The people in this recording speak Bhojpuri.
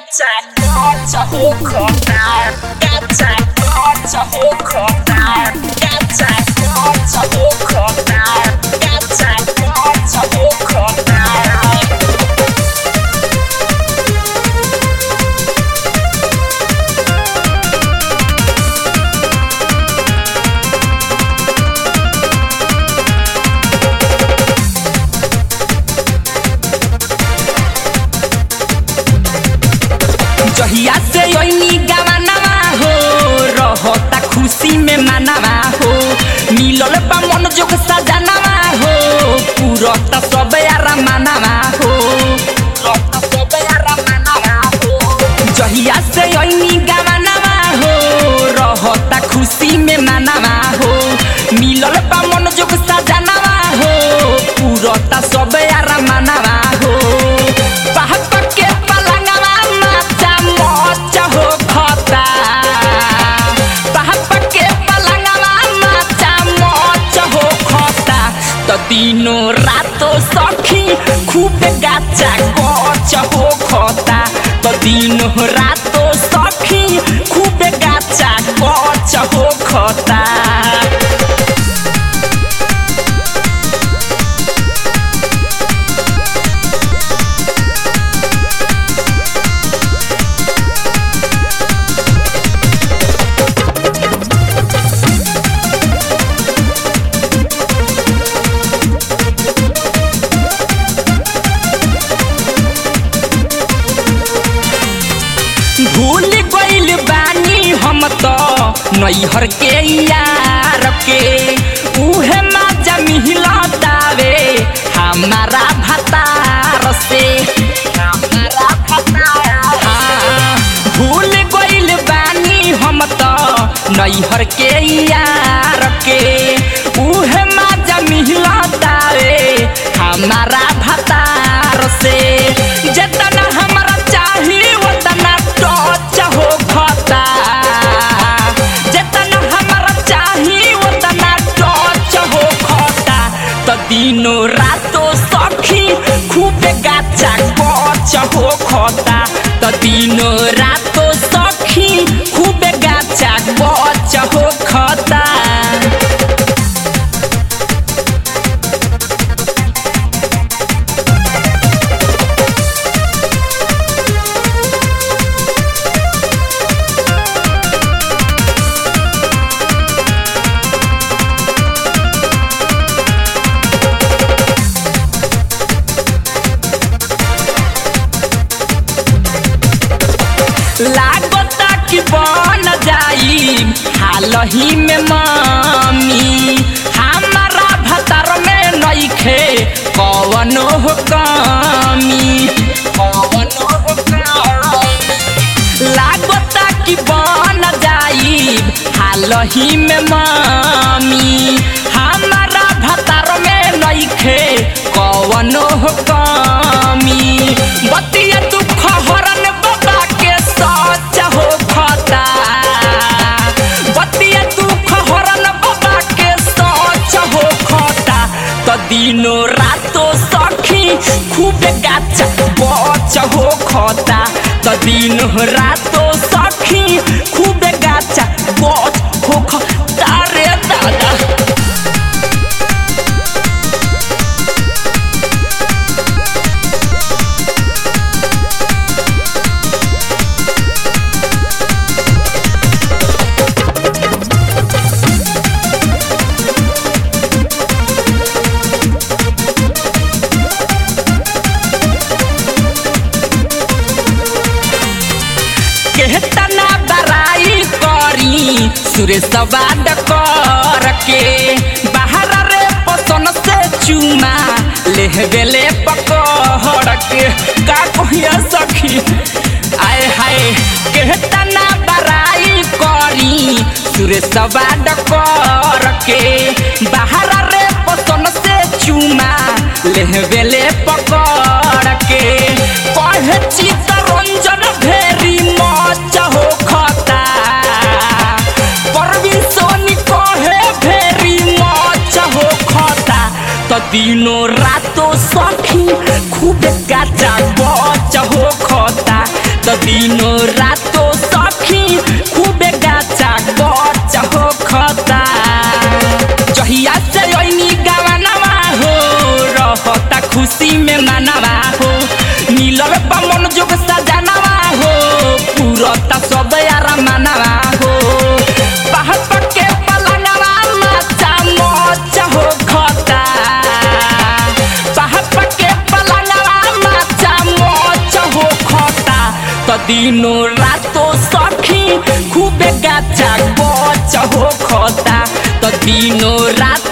Gacha hochkommen, Gacha Gacha hochkommen, Gacha Gacha hochkommen, Gacha Gacha hochkommen. जहिया से ओइनी गवानवा हो रहता खुशी में मानवा हो मिलल बा मन जोग सजनवा हो पूरत सब यारा मानवा हो पूरत सब यारा मानवा हो जहिया से ओइनी गवानवा हो रहता खुशी में मानवा हो मिलल बा मन जोग सजनवा हो पूरत सब यारा मानवा हो बाहप के पलंगवा माचा मोचा हो खता बाहप के पलंगवा माचा मोचा हो खता तो दिनो रातो सखी खूब गाचा गच हो खता तो दिनो रातो सखी खूब गाचा गच हो खता भूल गइल बानी हम तो नैहर के यार के उहे माजा मिलतावे हमारा भतार से हमारा भतार हाँ, भूल गइल बानी हम तो नैहर के यार के उहे माजा मिलतावे हमारा भतार से जितना हमरा चाही उतना टच हो खता जितना हमरा चाही उतना टच हो खता तो दिनो रातो सखी खूब गाचा गच हो खता तो दिनो रातो सखी खूब गाचा गच हो खता लागता कि बन जाई हाल ही में मामी हमारा भतर में नइखे कवनो हो कमी कवनो हो कमी लागता कि बन जाई हाल ही में मामी हमारा भतर में नइखे कवनो हो कमी बतिया दुख हरन बाबा के सच हो खता बतिया दुख हरन बाबा के सच हो खता तो दिनो रातो सखी खूब गाचा बच हो खता तो दिनो रातो सखी खूब गाचा बच हो खता रे दादा केतना बराई करी सुरेश बाद कर के बाहर रे पसन से चुमा लेहबेले पकड़ के का कहिया सखी आए हाय केतना बराई करी सुरेश बाद कर के बाहर रे पसन से चुमा लेहबेले पकड़ के कहे चित्तरंजन भेरी मच हो खता परवीन सोनी कहे भेरी मच हो खता तो दिनो रातो सखी खूब गाचा बच हो खता तो दिनो रातो सखी खूबे गाचा गच हो खता जहिया से ओइनी गवानवा हो रहता खुशी में मानवा हो मिलल बा मन जोग सजनवा हो पूरता सब यारा मानवा हो बाहर पके पलंगवा माचा मोच हो खता बाहर पके पलंगवा माचा मोच हो खता तो दिनो रातो सखी खूबे गाचा गच हो खता तो दिनो रात